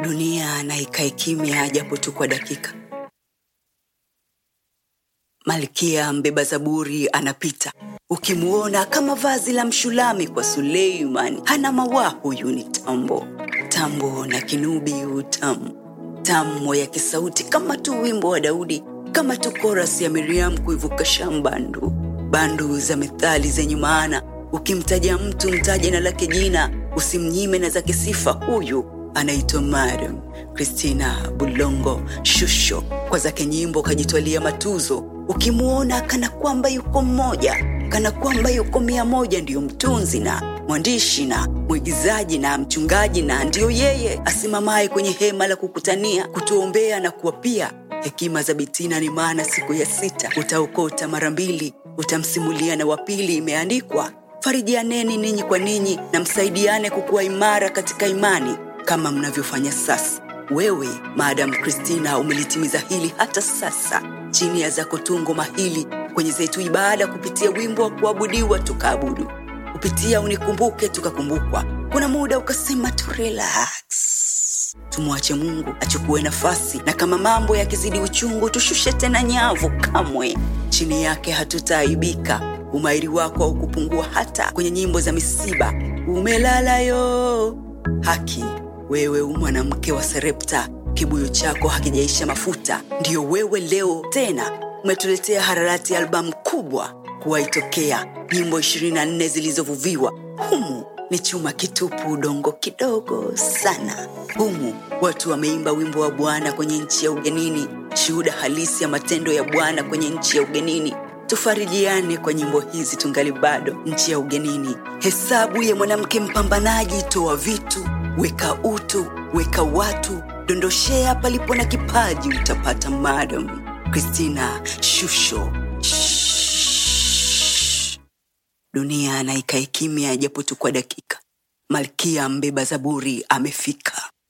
dunia na ikae kimya japo tu kwa dakika. Malkia mbeba zaburi anapita, ukimwona kama vazi la Mshulami kwa Suleiman. Hana mawa, huyu ni tambo, tambo na kinubi utamu, tamu ya kisauti kama tu wimbo wa Daudi, kama tu korasi ya Miriam kuivuka shambandu, bandu za methali zenye maana. Ukimtaja mtu mtaje na lake jina, usimnyime na zake sifa. Huyu anaitwa Mariam Christina Bulongo Shusho, kwa zake nyimbo kajitwalia matuzo. Ukimwona kana kwamba yuko mmoja, kana kwamba yuko mia moja, ndiyo mtunzi na mwandishi na mwigizaji na mchungaji, na ndiyo yeye asimamaye kwenye hema la kukutania, kutuombea na kuwapia hekima za Bitina ni maana siku ya sita utaokota mara mbili, utamsimulia na wapili. Imeandikwa, farijianeni ninyi kwa ninyi na msaidiane kukuwa imara katika imani kama mnavyofanya sasa. Wewe Madam Christina umelitimiza hili hata sasa, chini ya zako tungo mahili kwenye zetu ibada, kupitia wimbo wa kuabudiwa tukaabudu, kupitia unikumbuke tukakumbukwa. Kuna muda ukasema tu relax, tumwache Mungu achukue nafasi, na kama mambo yakizidi uchungu, tushushe tena nyavu. Kamwe chini yake hatutaaibika. Umahiri wako haukupungua hata kwenye nyimbo za misiba. Umelala yo haki wewe u mwanamke wa Serepta, kibuyu chako hakijaisha mafuta. Ndiyo wewe leo tena umetuletea Hararati, albamu kubwa kuwaitokea, nyimbo 24 zilizovuviwa. Humu ni chuma kitupu, udongo kidogo sana. Humu watu wameimba wimbo wa Bwana kwenye nchi ya ugenini, shuhuda halisi ya matendo ya Bwana kwenye nchi ya ugenini. Tufarijiane kwa nyimbo hizi tungali bado nchi ya ugenini. Hesabu ya mwanamke mpambanaji, toa vitu weka utu, weka watu, dondoshea palipo na kipaji, utapata. Madam Christina Shusho. Shhh. Dunia na ikae kimya japo tu kwa dakika. Malkia mbeba zaburi amefika.